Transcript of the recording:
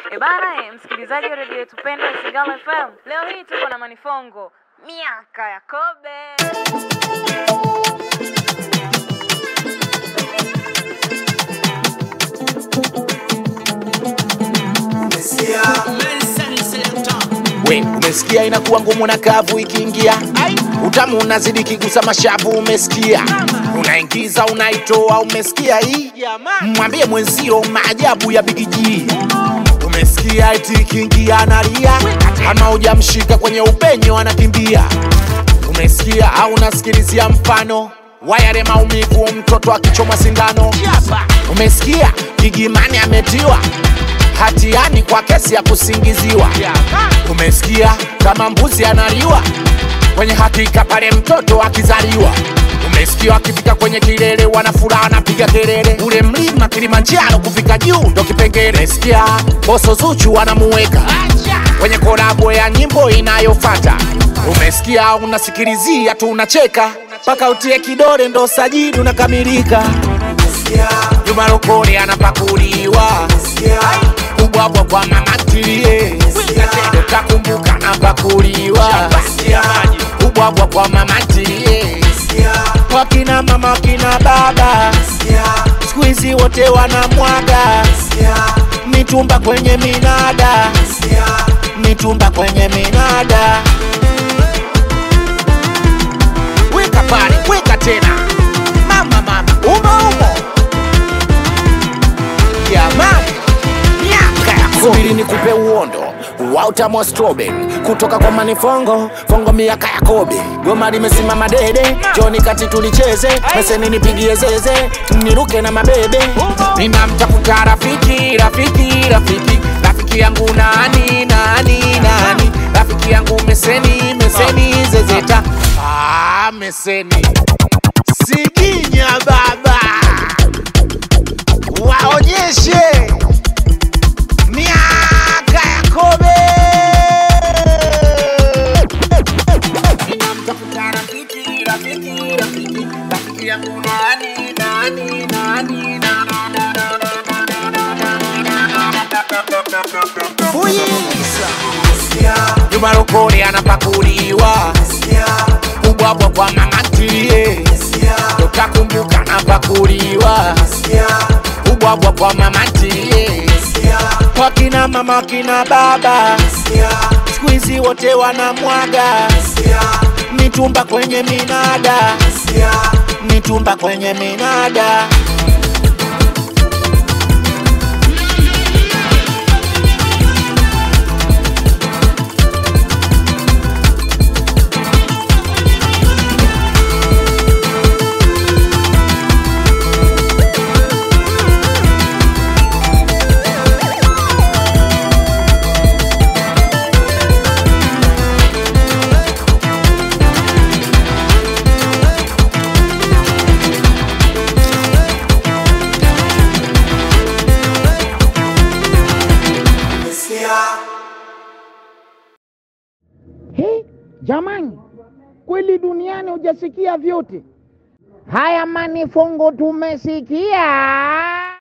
E bana, eh, msikilizaji wa redio yetu pendwa Isigala FM, leo hii tuko na Manifongo, miaka ya kobe. We umesikia, inakuwa ngumu na kavu ikiingia, utamu unazidi kigusa mashavu. Umesikia, unaingiza unaitoa. Umesikia hii, mwambie mwenzio maajabu ya bigiji. Umesikia eti ikiingia analia, ama hujamshika kwenye upenyo anakimbia. Umesikia au unasikilizia mfano wa yale maumivu mtoto akichomwa sindano. Umesikia Gigimani ametiwa hatiani kwa kesi ya kusingiziwa. Umesikia kama mbuzi analiwa kwenye hakika pale mtoto akizaliwa. Umesikia akifika kwenye kilele wanafuraha wanapiga kelele, ule mlima Kilimanjaro kufika juu ndo kipengele. Umesikia boso Zuchu wanamuweka kwenye kolabo ya nyimbo inayofata. Umesikia unasikilizia tu unacheka mpaka utie kidole ndo sajili unakamilika. Juma Lokole anapakuliwa kubwabwa kwa mama ntilie, utakumbuka napakuliwa kubwabwa kwa mama ntilie, wakina mama wakina baba siku hizi wote wanamwaga mitumba kwenye minada, mitumba kwenye minada. Weka pale, weka tena, mama mama, umo umo, jamani miaka ya subiri nikupe uondo wa utamu wa strawberry kutoka kwa manifongo fongo miaka ya kobe goma limesimama dede joni kati tulicheze meseni nipigie zeze niruke na mabebe ninamtafuta rafiki rafiki rafiki rafiki yangu nani nani nani rafiki yangu meseni meseni zezeta ah, meseni siginya baba waonyeshe miaka ya kobe Ninamtafuta rafiki, rafiki, rafiki, rafiki yangu nani, nani, nani, na, na, na, na, na, na, na, na, na. Fuyiza. Juma Lokole anapakuliwa kubwabwa kwa mama ntilie, utakumbuka napakuliwa kubwabwa kwa mama ntilie, wakina mama wakina baba siku hizi wote wanamwaga mitumba kwenye minada, mitumba kwenye minada. He, jamani, kweli duniani hujasikia vyote haya. Manifongo tumesikia.